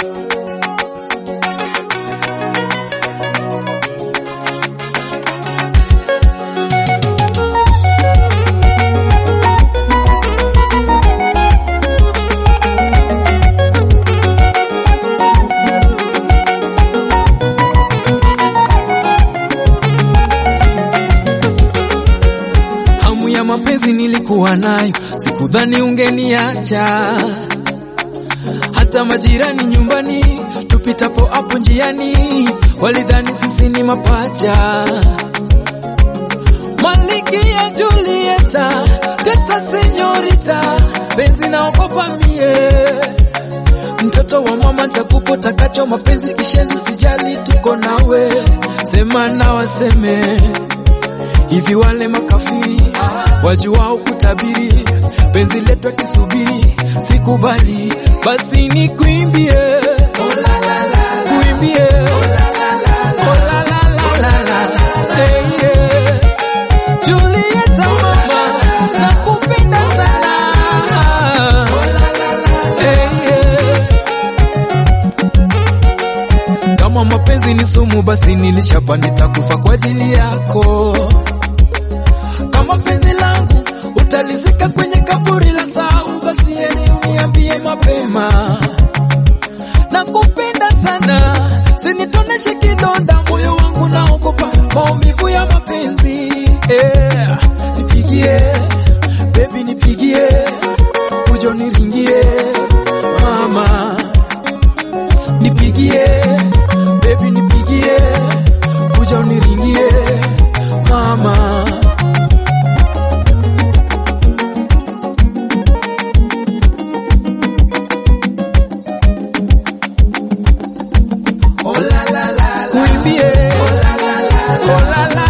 Hamu ya mapenzi nilikuwa nayo, sikudhani ungeniacha. Hata majirani nyumbani tupitapo hapo njiani walidhani sisi ni mapacha. Malkia Julieta, tesa senyorita, penzi naogopa mie, mtoto wa mama ntakupo takacho, mapenzi kishenzi, usijali tuko nawe, sema na waseme hivi wale makafiri wajuao kutabiri penzi letu akisubiri sikubali basi ni kuimbie kuimbie Oh, la, la, la, la, la. Eh, yeah. Julieta mama nakupenda sana Eh, yeah. kama mapenzi ni sumu basi nilishapa nitakufa kwa ajili yako kama penzi langu utalizika kwenye kaburi la sau, basi heri uniambie mapema. Nakupenda sana, sinitoneshe kidonda, moyo wangu naogopa maumivu ya mapenzi. Yeah. Nipigie baby, nipigie kujo niringie mama, nipigie baby, nipigie kuja uniringie mama. Kuimbie oh la la